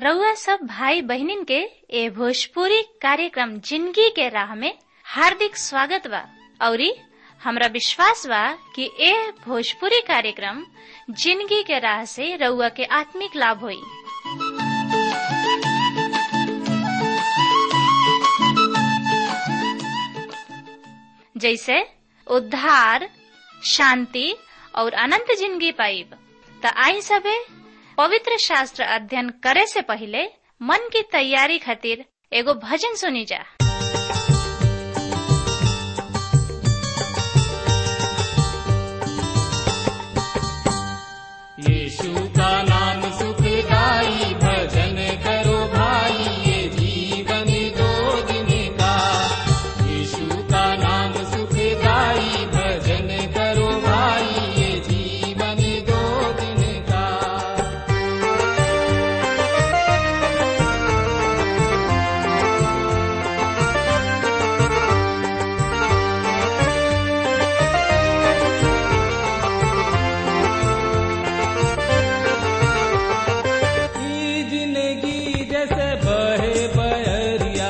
रउआ सब भाई बहनिन के ए भोजपुरी कार्यक्रम जिंदगी के राह में हार्दिक स्वागत बा औरी हमरा विश्वास बा कि ए भोजपुरी कार्यक्रम जिंदगी के राह से रउआ के आत्मिक लाभ होई जैसे उद्धार शांति और अनंत जिंदगी पाइब त आई सबे पवित्र शास्त्र अध्ययन करे से पहले मन की तैयारी खातिर एगो भजन सुनी जा यीशु का नाम सुखदाई भजन करो भाई ये जीवन दो दिन का यीशु का नाम सुखदाई भजन करो भाई ये जीवन दो दिन का ई जिंदगी जैसे बहे बहरिया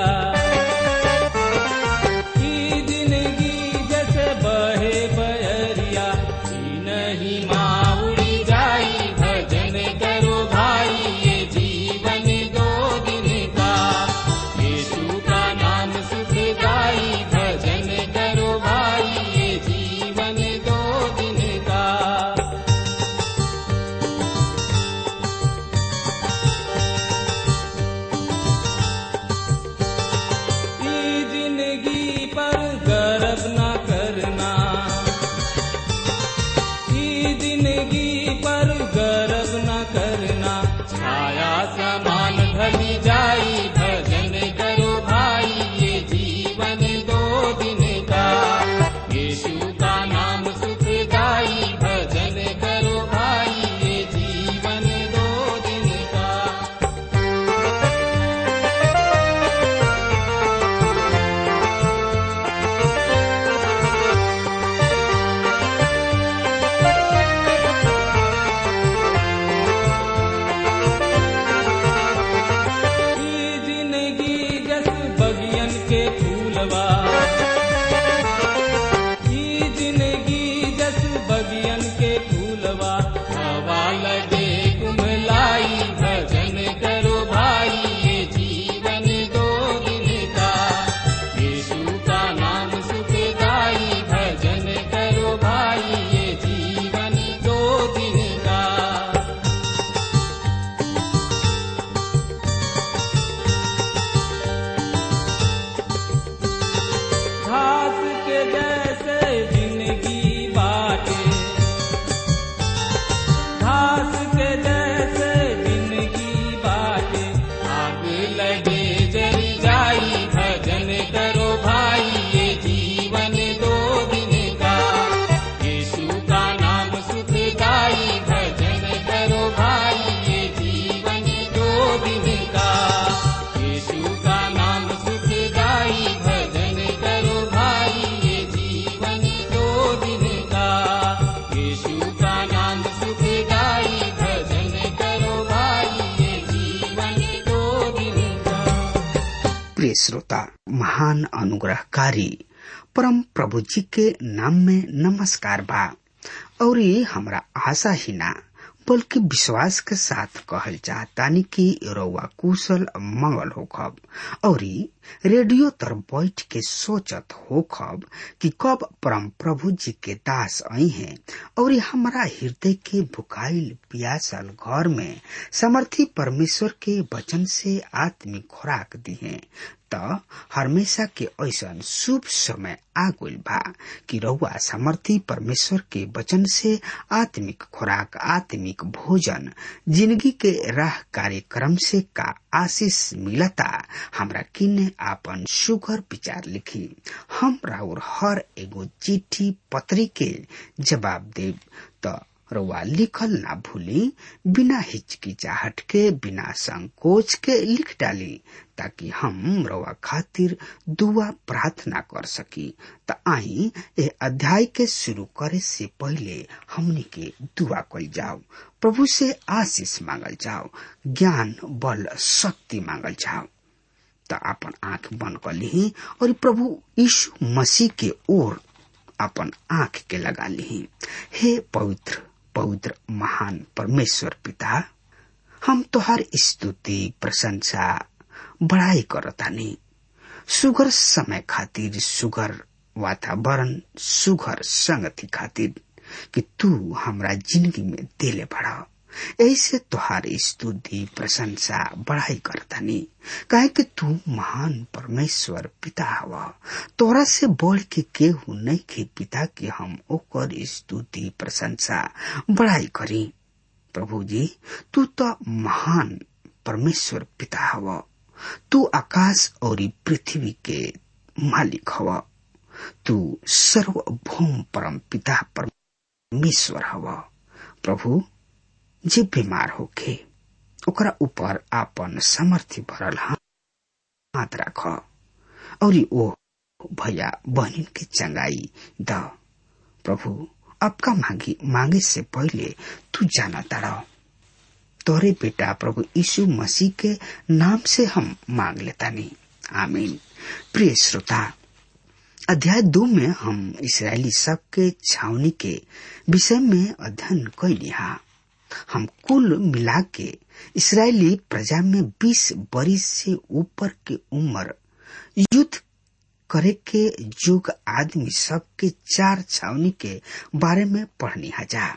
ई जिंदगी जैसे बहे बहरिया ई नहीं माउड़ी जाई भजन करो भाई ये जीवन दो दिन का यीशु का नाम सुख गाई भजन करो भाई ये जीवन दो दिन का ई जिंदगी पर गर्व न करना ई जिंदगी पर गर्व न करना छाया समान ढली जाई भजन करो भाई ये जीवन दो दिन का यीशु का नाम सुख गाई भजन करो भाई ये जीवन दो दिन का ई जिंदगी जस बगियन के फूलवा ई जिंदगी जस बगियन के फूलवा हवा लगे कुमलाई भजन करो भाई ये जीवन दो दिन का यीशु का नाम सुख गाई भजन करो भाई ये जीवन दो दिन का घास के जैसे जिंदगी बाटे घास के जैसे जिंदगी बाटे आग लगे जल जाई भजन करो भाई ये जीवन दो दिन का यीशु का नाम सुख गाई भजन करो भाई ये जीवन दो दिन का यीशु का नाम सुख गाई भजन करो भाई ये जीवन दो दिन का यीशु का नाम सुख गाई भजन करो भाई ये जीवन दो दिन का प्रिय श्रोता महान अनुग्रहकारी परम प्रभु जी के नाम में नमस्कार बा और ये हमरा आशा ही ना बल्कि विश्वास के साथ कहल चाहतानी कि रउआ कुशल मंगल होखब और ई रेडियो तर बैठ के सोचत होखब कि कब परम प्रभु जी के दास आई हैं और ई हमरा हृदय के भुखाइल पियासल घर में समर्थी परमेश्वर के वचन से आत्मिक खुराक दी हैं त हमेशा के ऐसन शुभ समय आ गइल बा कि रउआ समर्थी परमेश्वर के वचन से आत्मिक खुराक आत्मिक भोजन जिंदगी के राह कार्यक्रम से का आशीष मिलता हमरा किने आपन सुगर विचार लिखी हम राउर हर एगो चिट्ठी पत्री के जवाब देब त रउआ लिखल ना भूली बिना हिचकिचाहट के बिना संकोच के लिख डाली ताकि हम रउआ खातिर दुआ प्रार्थना कर सकी त आई ए अध्याय के शुरू करे से पहले हमनी के दुआ कल जाओ प्रभु से आशीष मांगल जाओ ज्ञान बल शक्ति मांगल जाओ त अपन आंख बंद कर ली और प्रभु यीशु मसीह के ओर अपन आंख के लगा ली हे पवित्र पवित्र महान परमेश्वर पिता हम तोहार स्तुति प्रशंसा बड़ाई करतानी सुगर समय खातिर सुगर वातावरण सुगर संगति खातिर कि तू हमरा जिंदगी में देले बड़ा ऐसे तोहार स्तुति प्रशंसा बढ़ाई करतानी काहे कि तू महान परमेश्वर पिता हवा तोरा से बढ़ के केहू नहीं के पिता के हम ओकर स्तुति प्रशंसा बढ़ाई करी प्रभु जी तू तो महान परमेश्वर पिता हवा तू आकाश और पृथ्वी के मालिक हवा तू सर्वभौम परम पिता परमेश्वर हवा प्रभु जे बीमार होखे ओकरा ऊपर आपन समर्थी भरल हाथ राख और ओ भैया बहन के चंगाई द प्रभु आपका मांगी मांगे से पहले तू जाना तारा तोरे बेटा प्रभु यीशु मसीह के नाम से हम मांग लेता नहीं आमीन प्रिय श्रोता अध्याय दो में हम इसराइली सब के छावनी के विषय में अध्ययन कैली हा हम कुल मिला के इसराइली प्रजा में 20 बरिस से ऊपर के उम्र युद्ध करे के युग आदमी सब के चार छावनी के बारे में पढ़नी हजा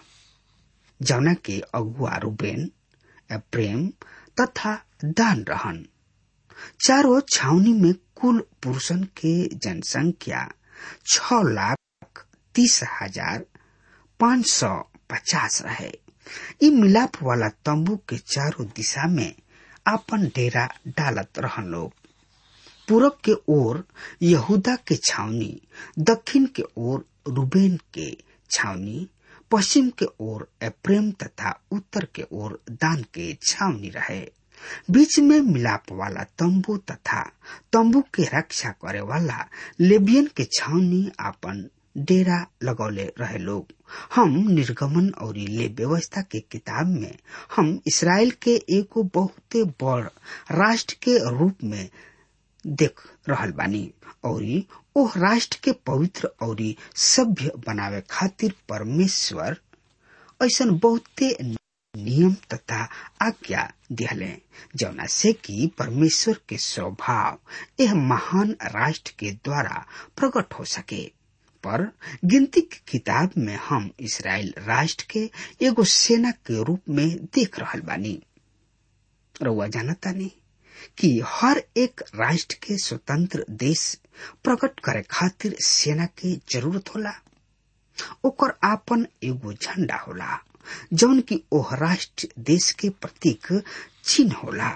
जौना के अगुआ रूबेन प्रेम तथा दान रहन चारों छावनी में कुल पुरुषन के जनसंख्या छ लाख तीस हजार पाँच सौ पचास रहे ई मिलाप वाला तंबू के चारों दिशा में अपन डेरा डालत रहन लोग पूरब के ओर यहूदा के छावनी दक्षिण के ओर रूबेन के छावनी पश्चिम के ओर प्रेम तथा उत्तर के ओर दान के छावनी रहे बीच में मिलाप वाला तंबू तथा तंबू के रक्षा करे वाला लेबियन के छावनी अपन डेरा लगौले रहे लोग हम निर्गमन और ले व्यवस्था के किताब में हम इसराइल के एगो बहुते बड़ राष्ट्र के रूप में देख रहल बानी और ओह राष्ट्र के पवित्र और सभ्य बनावे खातिर परमेश्वर ऐसा बहुते नियम तथा आज्ञा दिहले जौना से कि परमेश्वर के स्वभाव यह महान राष्ट्र के द्वारा प्रकट हो सके पर गिनती की किताब में हम इसराइल राष्ट्र के एगो सेना के रूप में देख रहल बानी रउआ जानता नहीं कि हर एक राष्ट्र के स्वतंत्र देश प्रकट करे खातिर सेना के जरूरत होला ओकर आपन एगो झंडा होला जौन की ओह राष्ट्र देश के प्रतीक चिन्ह होला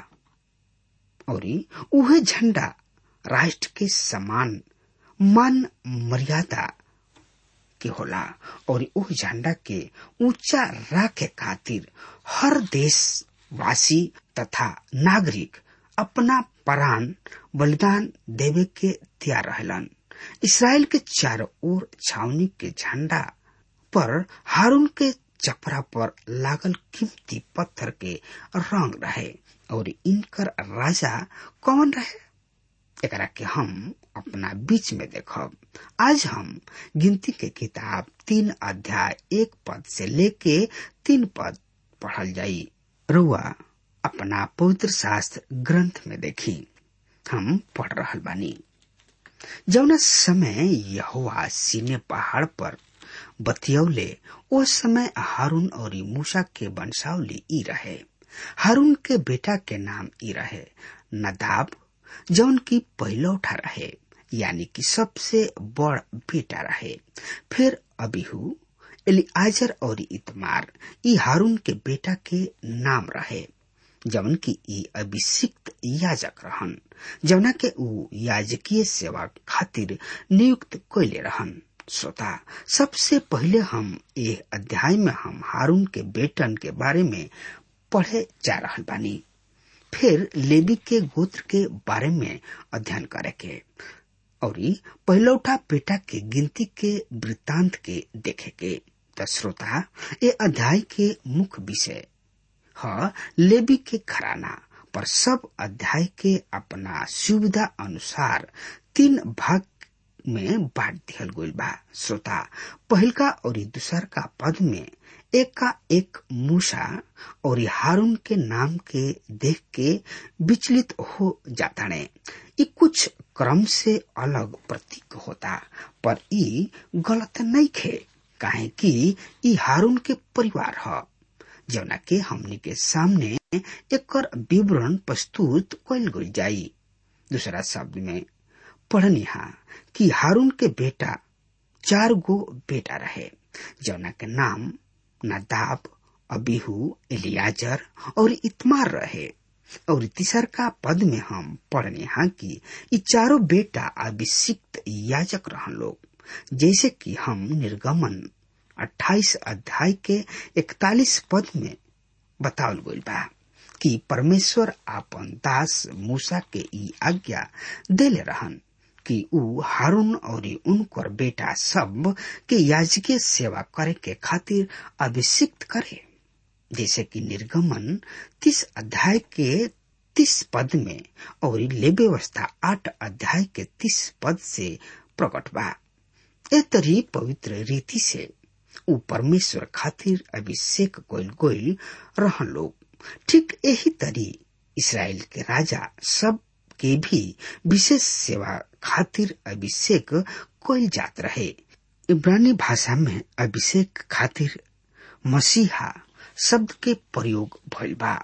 और उहे झंडा राष्ट्र के समान मान मर्यादा के होला और उह झंडा के ऊंचा राखे खातिर हर देशवासी तथा नागरिक अपना प्राण बलिदान देवे के तैयार रहलन इसराइल के चारों ओर छावनी के झंडा पर हारून के चपरा पर लागल कीमती पत्थर के रंग रहे और इनकर राजा कौन रहे एकरा के हम अपना बीच में देखब आज हम गिनती के किताब तीन अध्याय एक पद से लेके तीन पद पढ़ल जाई रुआ अपना पवित्र शास्त्र ग्रंथ में देखी हम पढ़ रहल बानी जौना समय यहोवा सीने पहाड़ पर बतियौले ओ समय हारून और मूसा के वंशावली ई रहे हारून के बेटा के नाम ई रहे नदाब जौन की पहिलौठा रहे यानी कि सबसे बड़ बेटा रहे फिर अबिहू एलिआजर और इतमार ई हारून के बेटा के नाम रहे जवन की ई अभिषिक्त याजक रहन जवना के ऊ याजकीय सेवा खातिर नियुक्त कैले रहन श्रोता सबसे पहले हम ये अध्याय में हम हारून के बेटन के बारे में पढ़े जा रहा बानी फिर लेवी के गोत्र के बारे में अध्ययन करे के और पहलौठा बेटा के गिनती के वृत्तांत के देखे के तो श्रोता ये अध्याय के मुख्य विषय ह लेवी के घराना पर सब अध्याय के अपना सुविधा अनुसार तीन भाग में बांट दिहल गईल बा श्रोता पहिलका और दूसर का पद में एक का एक मूसा और हारून के नाम के देख के विचलित हो जाता ने ये कुछ क्रम से अलग प्रतीक होता पर ई गलत नहीं खे काहे कि ई हारून के परिवार ह जौना के हमनी के सामने एकर विवरण प्रस्तुत कल गई जाई दूसरा शब्द में पढ़निहा कि हारून के बेटा चार गो बेटा रहे जौना के नाम नदाब अबीहू एलियाजर और इतमार रहे और तीसर का पद में हम पढ़ने हाँ कि ये चारों बेटा अभिषिक्त याजक रहन लोग जैसे कि हम निर्गमन 28 अध्याय के 41 पद में बतावल गईल बा कि परमेश्वर आपन दास मूसा के ई आज्ञा देले रहन कि ऊ हारून और उनकर बेटा सब के याजकीय सेवा करे के खातिर अभिषिक्त करे जैसे कि निर्गमन तीस अध्याय के तीस पद में और ले व्यवस्था आठ अध्याय के तीस पद से प्रकट बा ए तरी पवित्र रीति से ऊ परमेश्वर खातिर अभिषेक गोइल गोइल रहन लोग ठीक यही तरी इसराइल के राजा सब के भी विशेष सेवा खातिर अभिषेक कोयल जात रहे इब्रानी भाषा में अभिषेक खातिर मसीहा शब्द के प्रयोग भइल बा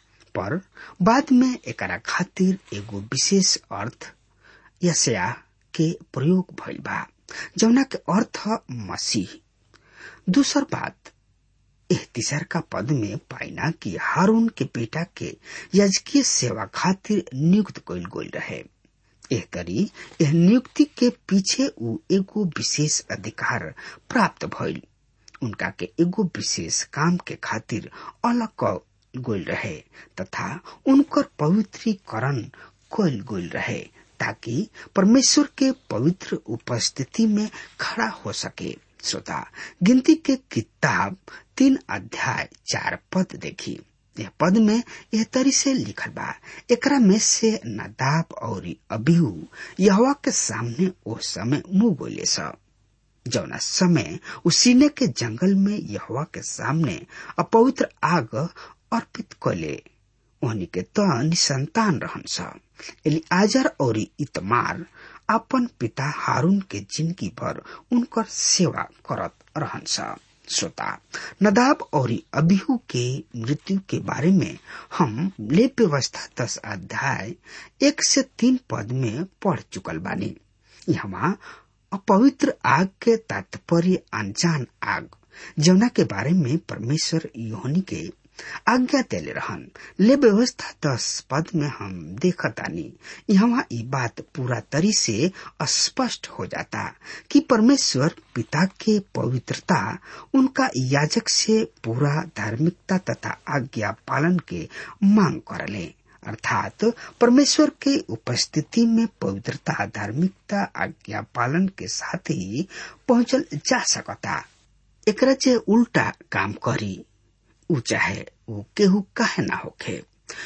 पर बाद में एकरा खातिर एगो विशेष अर्थ यशया के प्रयोग भइल बा जौना के अर्थ मसीह दूसर बात एह तीसर का पद में पाइना कि हारून के बेटा के यजकीय सेवा खातिर नियुक्त कइल गइल रहे एह तरी एह नियुक्ति के पीछे ऊ एगो विशेष अधिकार प्राप्त भइल उनका के एगो विशेष काम के खातिर अलग गोल रहे तथा उनकर पवित्रीकरण कइल गोल रहे ताकि परमेश्वर के पवित्र उपस्थिति में खड़ा हो सके श्रोता गिनती के किताब तीन अध्याय चार पद देखी यह पद में यह तरी से लिखल बा एकरा में से नदाब और अबीहू यहवा के सामने ओ समय मुंह बोले सब जौना समय उसीने के जंगल में यहवा के सामने अपवित्र आग अर्पित कले ओहनी के त निसंतान रहन स एलिआजर और इतमार अपन पिता हारून के जिंदगी भर उनकर सेवा करत रहन स श्रोता नदाब और अबिहू के मृत्यु के बारे में हम ले व्यवस्था दस अध्याय एक से तीन पद में पढ़ चुकल बानी यहाँ अपवित्र आग के तात्पर्य अनजान आग जौना के बारे में परमेश्वर योहनी के आज्ञा देले रहन ले व्यवस्था दस पद में हम देखतानी यहाँ ये बात पूरा तरी से स्पष्ट हो जाता कि परमेश्वर पिता के पवित्रता उनका याजक से पूरा धार्मिकता तथा आज्ञा पालन के मांग करले अर्थात परमेश्वर के उपस्थिति में पवित्रता धार्मिकता आज्ञा पालन के साथ ही पहुंचल जा सकता एकरा जे उल्टा काम करी ऊ चाहे वो केहू काहे ना होखे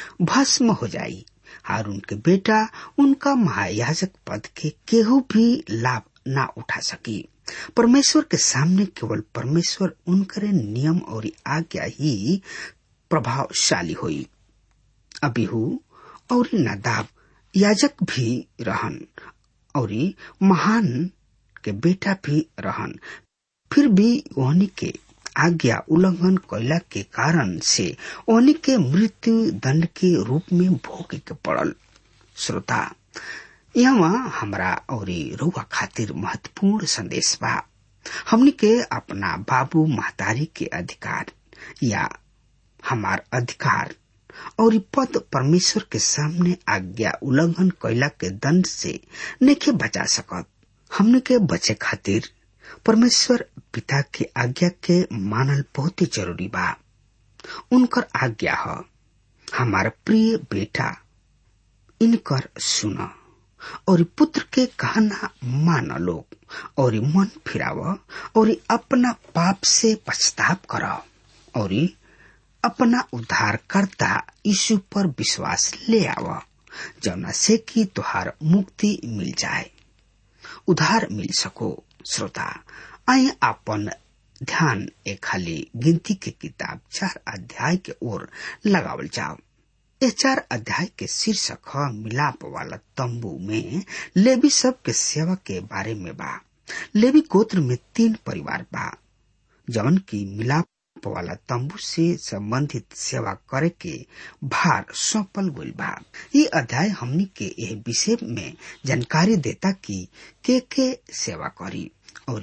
भस्म हो जाई हारून के बेटा उनका महायाजक पद के केहू भी लाभ ना उठा सकी परमेश्वर के सामने केवल परमेश्वर उनकरे नियम और आज्ञा ही प्रभावशाली हुई अबिहू और नदाब याजक भी रहन और महान के बेटा भी रहन फिर भी ओहनी के आज्ञा उल्लंघन कैला के कारण से ओहनी के मृत्यु दंड के रूप में भोगे के पड़ल श्रोता यहाँ हमरा और रुआ खातिर महत्वपूर्ण संदेश बा हमनी के अपना बाबू महतारी के अधिकार या हमार अधिकार और पद परमेश्वर के सामने आज्ञा उल्लंघन कैला के दंड से नहीं बचा सकत हमने के बचे खातिर परमेश्वर पिता के आज्ञा के मानल बहुत ही जरूरी बा उनकर आज्ञा ह हमार प्रिय बेटा इनकर सुन और पुत्र के कहना मान लो और मन फिराव और अपना पाप से पछताप कर और अपना उद्धारकर्ता यीशु पर विश्वास ले आव जौना से कि तुहार मुक्ति मिल जाए उधार मिल सको श्रोता आए अपन ध्यान एक खाली गिनती के किताब चार अध्याय के ओर लगावल जाओ ये चार अध्याय के शीर्षक ह मिलाप वाला तंबू में लेवी सब के सेवा के बारे में बा लेवी गोत्र में तीन परिवार बा जौन की मिलाप वाला तंबू से संबंधित सेवा करे के भार सौंपल गइल बा ये अध्याय हमनी के यह विषय में जानकारी देता कि के के सेवा करी और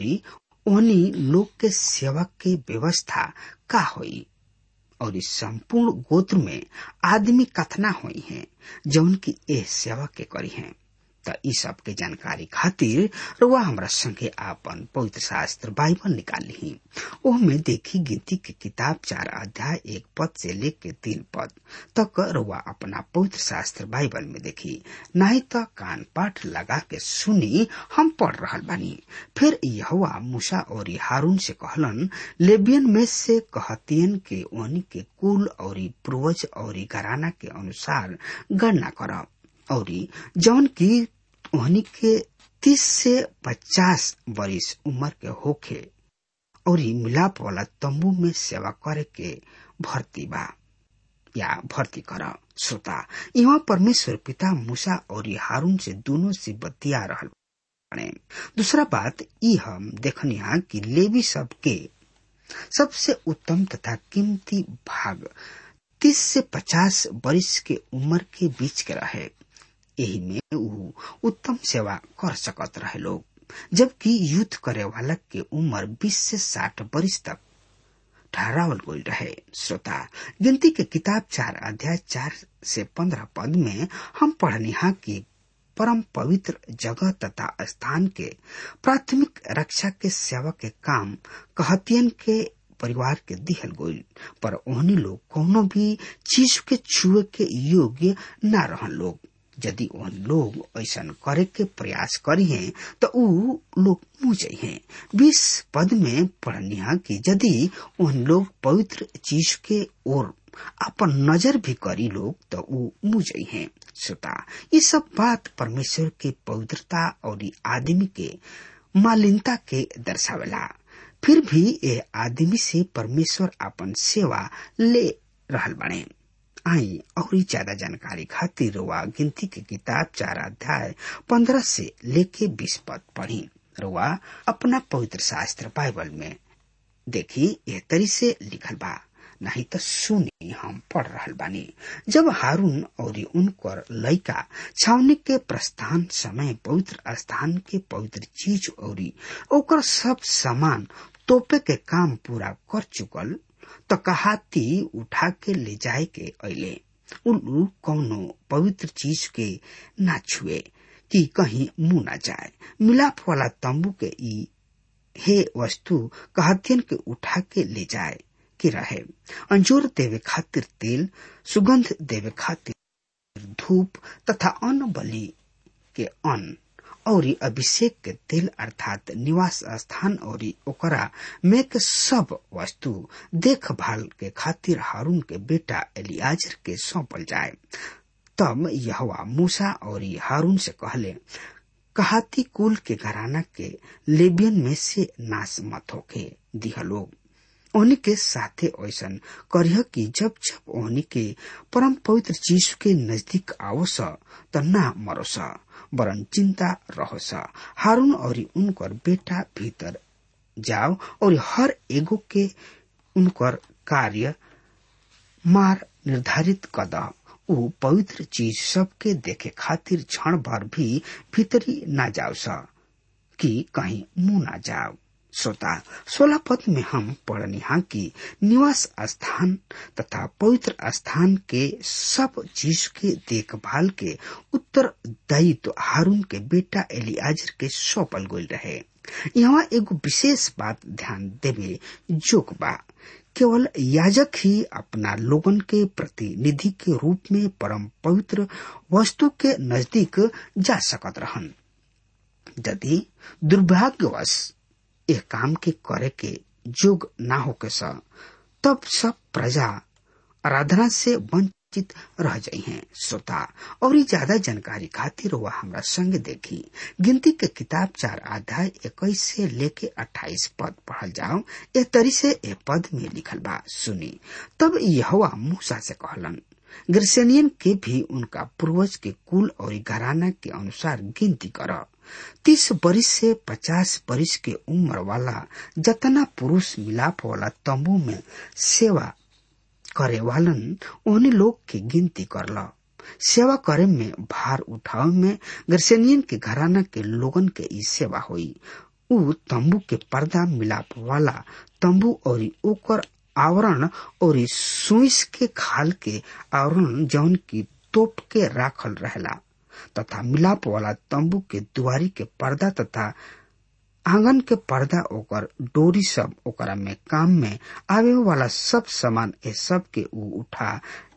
ओनी लोग के सेवा के व्यवस्था का होई और इस संपूर्ण गोत्र में आदमी कथना हुई हैं जौन की ए सेवा के करी हैं त ई सब के जानकारी खातिर रुआ हमरा संगे आपन पवित्र शास्त्र बाइबल निकाल ली ओह में देखी गिनती के किताब चार अध्याय एक पद से लेके तीन पद तक रुआ अपना पवित्र शास्त्र बाइबल में देखी नहीं तो कान पाठ लगा के सुनी हम पढ़ रहा बानी फिर यहुआ मूसा और हारून से कहलन लेबियन में से कहतियन के ओनी के कुल और पूर्वज और घराना के अनुसार गणना कर और जौन की ओहनी के तीस से पचास बरिस उम्र के होखे और मिलाप वाला तंबू में सेवा करे के भर्ती बा या भर्ती कर श्रोता यहाँ परमेश्वर पिता मूसा और हारून से दोनों से बतिया रहल बने दूसरा बात ई हम देखनिया कि लेवी सब के सबसे उत्तम तथा कीमती भाग तीस से पचास बरिस के उम्र के बीच के रहे यही में ऊ उत्तम सेवा कर सकत रहे लोग जबकि युद्ध करे वाला के उम्र 20 से 60 वर्ष तक ठहरावल गई रहे श्रोता गिनती के किताब चार अध्याय चार से पंद्रह पद में हम पढ़निहा की परम पवित्र जगह तथा स्थान के प्राथमिक रक्षा के सेवा के काम कहतियन के परिवार के दिहल गईल पर ओहनी लोग कोनो भी चीज के छुए के योग्य न रहन लोग यदि उन लोग ऐसा करे के प्रयास करी हैं तो ऊ लोग मुझे हैं बीस पद में पढ़निया कि यदि उन लोग पवित्र चीज के ओर अपन नजर भी करी लोग तो ऊ मुझे हैं श्रोता ये सब बात परमेश्वर के पवित्रता और आदमी के मालिनता के दर्शावेला फिर भी ये आदमी से परमेश्वर अपन सेवा ले रहल बने आई और ज्यादा जानकारी खातिर रुआ गिनती के किताब चार अध्याय पंद्रह से लेके बीस पद पढ़ी रुआ अपना पवित्र शास्त्र बाइबल में देखी यह तरी से लिखल बा नहीं तो सुनी हम पढ़ रहल बानी जब हारून और उनकर लड़का छावनी के प्रस्थान समय पवित्र स्थान के पवित्र चीज और ओकर सब सामान तोपे के काम पूरा कर चुकल तो कहाती उठा के ले जाए के अले उल्लू कौनो पवित्र चीज के ना छुए कि कहीं मुंह ना जाए मिलाप वाला तंबू के ई हे वस्तु कहतियन के उठा के ले जाए के रहे अंजूर देवे खातिर तेल सुगंध देवे खातिर धूप तथा अन्न बलि के अन्न और अभिषेक के तेल अर्थात निवास स्थान और ओकरा में के सब वस्तु देखभाल के खातिर हारून के बेटा एलियाजर के सौंपल जाए तब यहवा मूसा और हारून से कहले कहाती कुल के घराना के लेबियन में से नाश मत होके दिह लोग ओहनी के साथे ऐसा करिह कि जब जब ओहनी के परम पवित्र चीज के नजदीक आवस त ना मरोस वरन चिंता रहोस हारून और उनकर बेटा भीतर जाओ और हर एगो के उनकर कार्य मार निर्धारित कद ऊ पवित्र चीज सबके देखे खातिर क्षण भर भी भीतरी ना जाओ स कि कहीं मुंह ना जाओ श्रोता सोलह पद में हम पढ़नी हा कि निवास स्थान तथा पवित्र स्थान के सब चीज के देखभाल के उत्तरदायित्व तो हारून के बेटा एलियाजर के सौंपल गई रहे यहाँ एगो विशेष बात ध्यान देवे जोक बा केवल याजक ही अपना लोगन के प्रतिनिधि के रूप में परम पवित्र वस्तु के नजदीक जा सकत रहन यदि दुर्भाग्यवश यह काम के करे के जोग ना होके स तब सब प्रजा आराधना से वंचित रह जाई हैं श्रोता और ज्यादा जानकारी खातिर वह हमरा संग देखी गिनती के किताब चार अध्याय इक्कीस से लेके अट्ठाईस पद पढ़ल जाओ ए तरी से ए पद में लिखल बा सुनी तब यहवा मूसा से कहलन गिरसेनियन के भी उनका पूर्वज के कुल और घराना के अनुसार गिनती कर तीस बरिस से पचास बरिस के उम्र वाला जतना पुरुष मिलाप वाला तंबू में सेवा करे वालन उन्हीं लोग के गिनती करला सेवा करे में भार उठाव में गर्सेनियन के घराना के लोगन के ई सेवा हुई उ तंबू के पर्दा मिलाप वाला तंबू और ओकर आवरण और सुइस के खाल के आवरण जौन की तोप के राखल रहला तथा मिलाप वाला तंबू के दुआरी के पर्दा तथा आंगन के पर्दा ओकर डोरी सब ओकरा में काम में आवे वाला सब सामान ए सब के ऊ उठा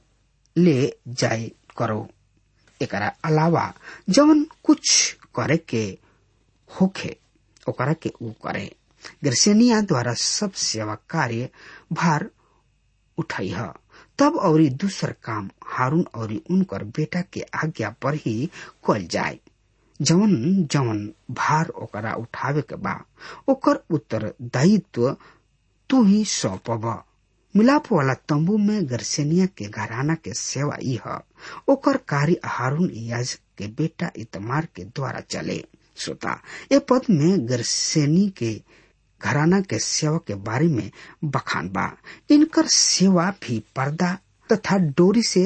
ले जाए करो एकरा अलावा जवन कुछ करे के होखे ओकरा के ऊ करे गर्सेनिया द्वारा सब सेवा कार्य भार उठाई है तब और दूसर काम हारून और उनकर बेटा के आज्ञा पर ही कल जाए जवन जवन भार ओकरा उठावे के बा ओकर उत्तरदायित्व तू ही सौंपब मिलाप वाला तंबू में गर्सेनिया के घराना के सेवा ई है ओकर कार्य हारून याजक के बेटा इतमार के द्वारा चले श्रोता ए पद में गर्सेनी के घराना के सेवा के बारे में बखान बा इनकर सेवा भी पर्दा तथा डोरी से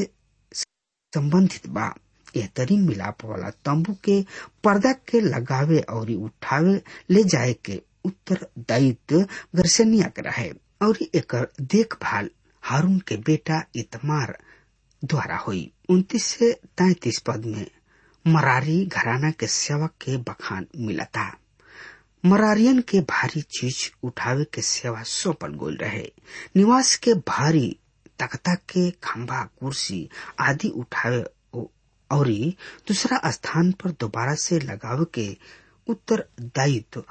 संबंधित बा यह तरी मिलाप वाला तंबू के पर्दा के लगावे और उठावे ले जाए के उत्तरदायित्व गर्सनिया के रहे और एक देखभाल हारून के बेटा इतमार द्वारा हुई उन्तीस से तैतीस पद में मरारी घराना के सेवक के बखान मिला था मरारियन के भारी चीज उठावे के सेवा सौंपल गोल रहे निवास के भारी तख्ता के खंभा कुर्सी आदि उठावे और दूसरा स्थान पर दोबारा से लगावे के उत्तरदायित्व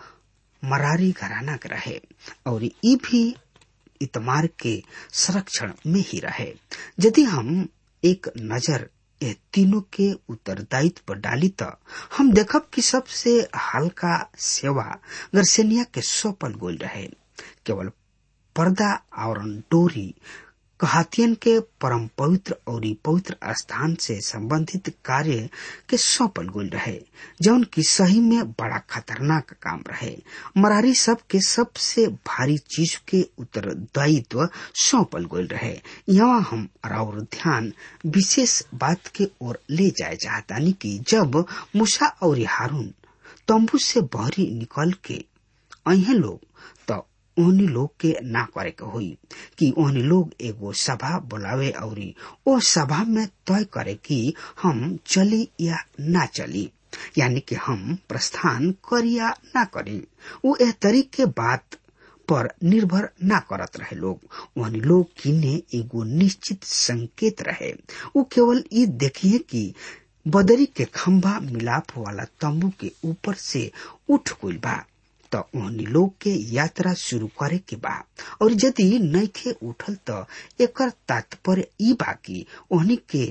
मरारी घराना के रहे और ये भी इतमार के संरक्षण में ही रहे यदि हम एक नजर ये तीनों के उत्तरदायित्व पर डाली तो हम देखब कि सबसे हल्का सेवा गर्सेनिया के सौंपल गोल रहे केवल पर्दा और डोरी कहातियन के परम पवित्र और पवित्र स्थान से संबंधित कार्य के सौंपल गोल रहे जौन की सही में बड़ा खतरनाक काम रहे मरारी सब के सबसे भारी चीज के उत्तरदायित्व सौंपल गोल रहे यहाँ हम और ध्यान विशेष बात के ओर ले जाए चाहतानी कि जब मूसा और हारून तंबू से बहरी निकल के अहे लोग तो ओहनी लोग के ना करे के होई कि ओहनी लोग एगो सभा बुलावे और ओ सभा में तय करे कि हम चली या ना चली यानी कि हम प्रस्थान करी या ना करी वो एह तरीके बात पर निर्भर ना करत रहे लोग ओहनी लोग किने एगो निश्चित संकेत रहे वो केवल ये देखिए कि बदरी के खंभा मिलाप वाला तंबू के ऊपर से उठ गई बा तो ओहनी लोग के यात्रा शुरू करे के बा और यदि नैखे उठल तो एकर तात्पर्य ई बा कि ओहनी के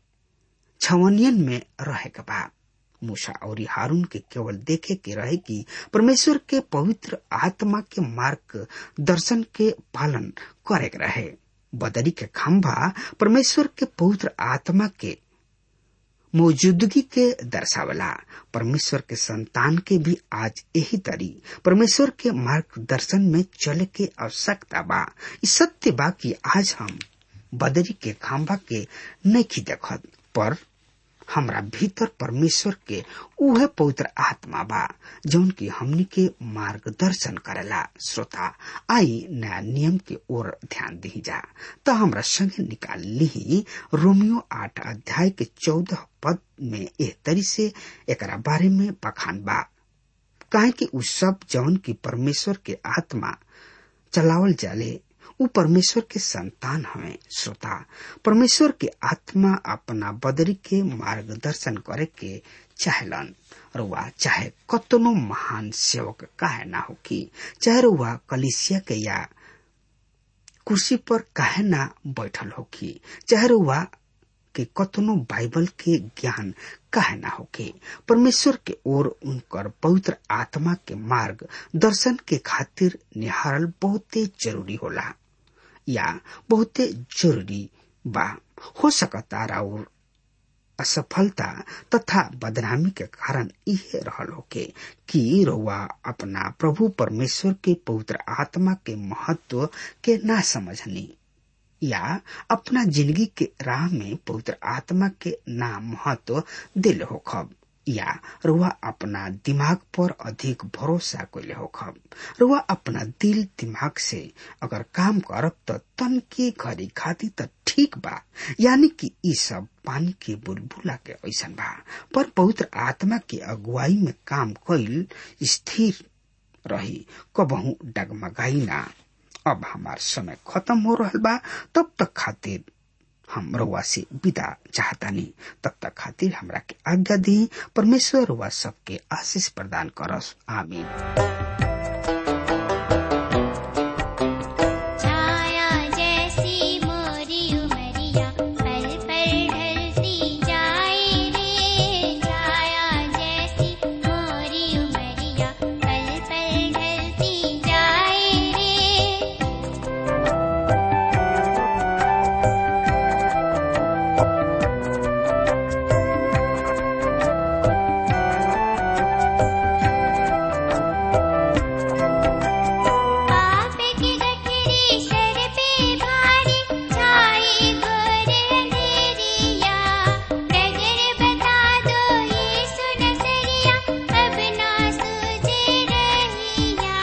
छवनियन में रहे के बा मूसा और हारून के केवल देखे के रहे कि परमेश्वर के पवित्र आत्मा के मार्ग दर्शन के पालन करे के रहे बदरी के खंभा परमेश्वर के पवित्र आत्मा के मौजूदगी के दर्शावला परमेश्वर के संतान के भी आज यही तरी परमेश्वर के मार्गदर्शन में चले के आवश्यकता बा इस सत्य बा कि आज हम बदरी के खाम्बा के नहीं देखत पर हमरा भीतर परमेश्वर के उहे पवित्र आत्मा बा जौन की हमनी के मार्गदर्शन करेला श्रोता आई नया नियम के ओर ध्यान दी जा तो हमरा संगे निकाल ली रोमियो आठ अध्याय के चौदह पद में एह तरी से एकरा बारे में बखान बा काहे कि उ सब जौन की परमेश्वर के आत्मा चलावल जाले उ परमेश्वर के संतान हवे श्रोता परमेश्वर के आत्मा अपना बदरी के मार्गदर्शन करे के चाहलन रुआ चाहे कतनो महान सेवक काहे ना होकी चाहे रुआ कलिसिया के या कुर्सी पर काहे ना बैठल होकी चाहे रुआ के कतनो बाइबल के ज्ञान काहे ना होके परमेश्वर के ओर उनकर पवित्र आत्मा के मार्ग दर्शन के खातिर निहारल बहुते जरूरी होला या बहुते जरूरी बा हो सकता और असफलता तथा बदनामी के कारण इहे रहल होके कि रउआ अपना प्रभु परमेश्वर के पवित्र आत्मा के महत्व के ना समझनी या अपना जिंदगी के राह में पवित्र आत्मा के ना महत्व दिल होखब या रुआ अपना दिमाग पर अधिक भरोसा कैले होखब रुआ अपना दिल दिमाग से अगर काम करब त तन के घड़ी खाती त ठीक बा यानी कि ई सब पानी के बुलबुला के ऐसन बा पर पवित्र आत्मा के अगुवाई में काम कैल स्थिर रही कबहू डगमगाई ना अब हमार समय खत्म हो रहा बा तब तक खातिर हम रउआ से विदा चाहतानी तब तक खातिर हमरा के आज्ञा दी परमेश्वर रुआ सबके आशीष प्रदान करस आमीन छाया जैसी मोरी उमरिया पल पल ढलती जाए रे छाया जैसी मोरी उमरिया पल पल ढलती जाए रे पाप की गठरी सर पे भारी छाई घोर अंधेरिया नजर बता दो यीशु नजरिया अब ना सूझे रहिया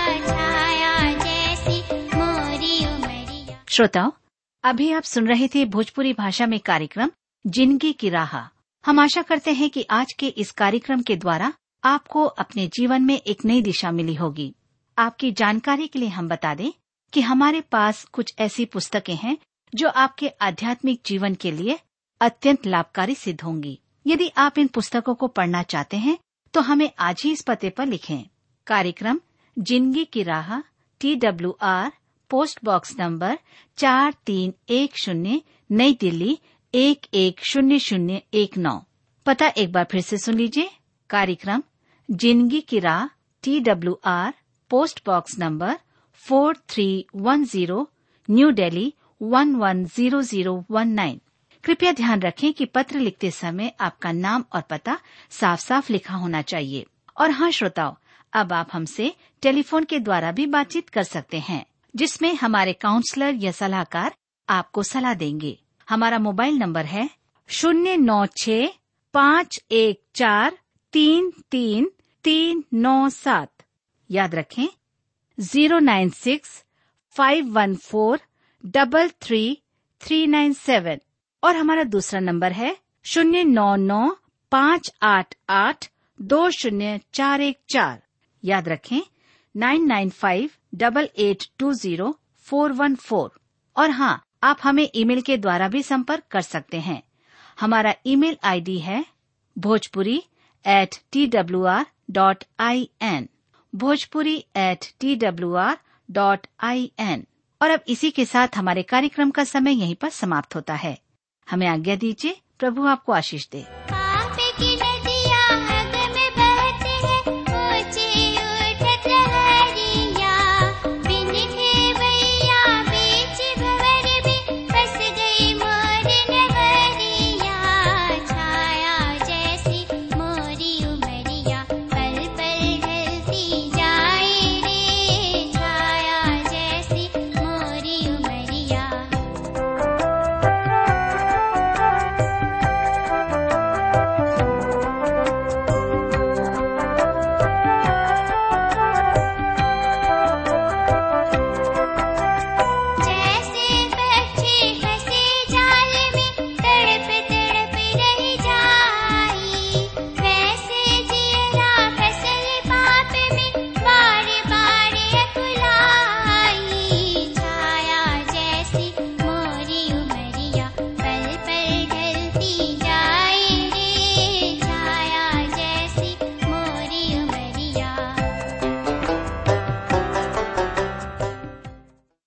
छाया जैसी मोरी उमरिया श्रोताओं अभी आप सुन रहे थे भोजपुरी भाषा में कार्यक्रम जिंदगी की राह हम आशा करते हैं कि आज के इस कार्यक्रम के द्वारा आपको अपने जीवन में एक नई दिशा मिली होगी आपकी जानकारी के लिए हम बता दें कि हमारे पास कुछ ऐसी पुस्तकें हैं जो आपके आध्यात्मिक जीवन के लिए अत्यंत लाभकारी सिद्ध होंगी यदि आप इन पुस्तकों को पढ़ना चाहते हैं तो हमें आज ही इस पते पर लिखें कार्यक्रम जिंदगी की राह T W R post box number चार तीन एक शून्य नई दिल्ली एक एक शून्य शून्य एक नौ पता एक बार फिर से सुन लीजिए कार्यक्रम जिंदगी की राह T W R post box number four three one zero New Delhi one one zero zero one nine कृपया ध्यान रखें कि पत्र लिखते समय आपका नाम और पता साफ साफ लिखा होना चाहिए और हाँ श्रोताओं अब आप हमसे टेलीफोन के द्वारा भी बातचीत कर सकते हैं जिसमें हमारे काउंसलर या सलाहकार आपको सलाह देंगे हमारा मोबाइल नंबर है शून्य नौ छ पाँच एक चार तीन तीन तीन नौ सात याद रखें zero nine six five one four double three three nine seven और हमारा दूसरा नंबर है शून्य नौ नौ पाँच आठ आठ दो शून्य चार एक चार याद रखें nine nine five double eight two zero four one four और हाँ आप हमें ईमेल के द्वारा भी संपर्क कर सकते हैं हमारा ईमेल आईडी है Bhojpuri at T W R dot I N Bhojpuri at T W R dot I N और अब इसी के साथ हमारे कार्यक्रम का समय यहीं पर समाप्त होता है हमें आज्ञा दीजिए प्रभु आपको आशीष दे आ